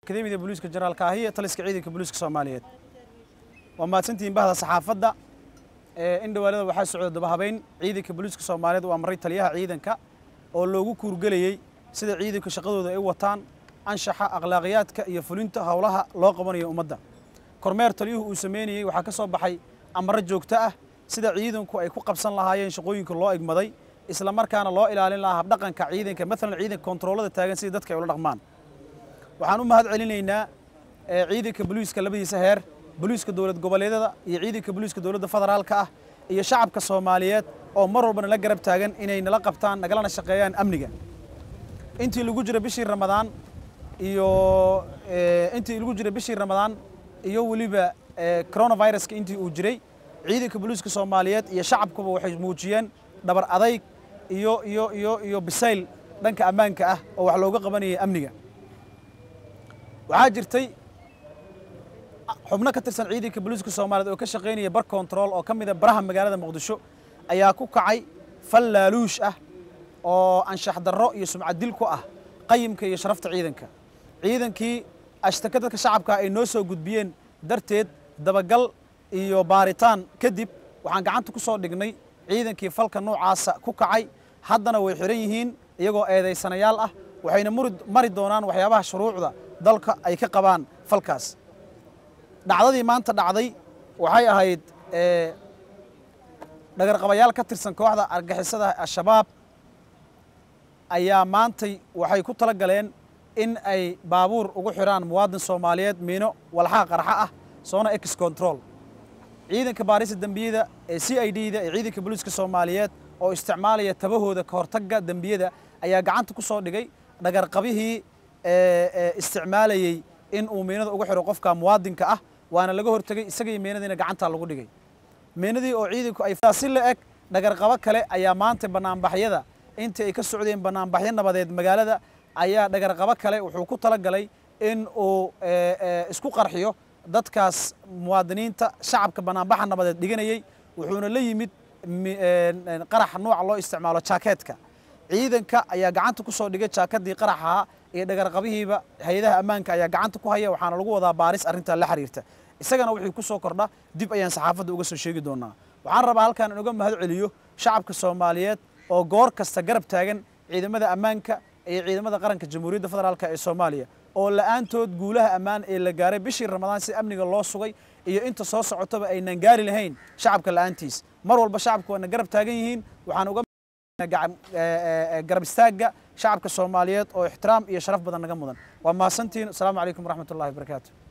akademiyada booliiska generaalka ahi ee taliska ciidanka booliiska soomaaliyeed waa mahadsantihiin bahda saxaafadda in dhawaalada waxaa socda dabahabeyn ciidanka booliiska soomaaliyeed uu amray taliyaha ciidanka oo loogu kuurgelayey sida ciidanka shaqadooda ay u wataan anshaxa akhlaaqiyaadka iyo fulinta howlaha loo qabanayo ummadda kormeer taliyuhu uu sameynayey waxaa ka soo baxay amaro joogto ah sida ciidanku ay ku qabsan lahaayeen shaqooyinka loo egmaday isla markaana loo ilaalin lahaa habdhaqanka ciidanka maalan ciidanka kontaroolada taagan sidii dadka ay ula dhaqmaan waxaan u mahad celinaynaa ciidanka booliiska labadiisa heer booliiska dowlad goboleedyada iyo ciidanka booliiska dowladda federaalka ah iyo shacabka soomaaliyeed oo mar walba nala garab taagan inay nala qabtaan nagalana shaqeeyaan amniga intii lagu jira bishii ramadaan iyo intii lagu jira bishii ramadaan iyo weliba coronaviruska intii uu jiray ciidanka booliiska soomaaliyeed iyo shacabkuba waxay muujiyeen dhabar adayg iyo iyo iyo iyo bisayl dhanka ammaanka ah oo wax looga qabanayay amniga waxaa jirtay xubno ka tirsan ciidanka booliiska soomaaliyeed oo ka shaqaynaya bar control oo ka mid a baraha magaalada muqdisho ayaa ku kacay fal laaluush ah oo anshax darro iyo sumcad dil ku ah qayimka iyo sharafta ciidanka ciidankii ashtaka dadka shacabka ay noo soo gudbiyeen darteed dabagal iyo baaritaan kadib waxaan gacanta ku soo dhignay ciidankii falka noocaasa ku kacay haddana way xihan yihiin iyagoo eedaysanayaal ah waxayna mari doonaan waxyaabaha shuruucda dalka ay ka qabaan falkaas dhacdadii maanta dhacday waxay ahayd dhagarqabayaal ka tirsan kooxda argixisada al-shabaab ayaa maantay waxay ku tala galeen in ay baabuur ugu xidhaan muwaadin soomaaliyeed miino walxaa qarxa ah soona ex control ciidanka baarista dembiyada ee c i d da ee ciidanka booliiska soomaaliyeed oo isticmaalaya tabahooda ka hortagga dembiyada ayaa gacanta ku soo dhigay dhagarqabihii isticmaalayey in uu miinada ugu xidho qofka muwaadinka ah waana laga hortegey isagii miinadiina gacantaa lagu dhigay miinadii oo ciidanku ay si la eg dhagarqabo kale ayaa maanta banaanbaxyada intii ay ka socdeen banaanbaxyo nabadeed magaalada ayaa dhagarqabo kale wuxuu ku tala galay in uu isku qarxiyo dadkaas muwaadiniinta shacabka banaanbaxa nabadeed dhiganayey wuxuuna la yimid qarax nooca loo isticmaalo jaakeetka ciidanka ayaa gacanta ku soo dhigay jaakadii qaraxaha iyo dhagarqabihiiba hay-adaha ammaanka ayaa gacanta ku haya waxaana lagu wadaa baaris arrintaa la xiriirta isagana wixii ku soo kordha dib ayaan saxaafadda uga soo sheegi doonaa waxaan rabaa halkaan in uga mahad celiyo shacabka soomaaliyeed oo goor kasta garab taagan ciidamada ammaanka iyo ciidamada qaranka jamhuuriyadda federaalk ee soomaaliya oo la'aantood guulaha ammaan ee la gaaray bishii ramadaan si amniga loo sugay iyo inta soo socotaba aynan gaari lahayn shacabka la'aantiis mar walba shacabka waana garab taagan yihiin waxaan uga garab istaagga shacabka soomaaliyeed oo ixtiraam iyo sharaf badan naga mudan waa mahadsantihiin asalaamu calaykum waraxmat ullahi wabarakaatu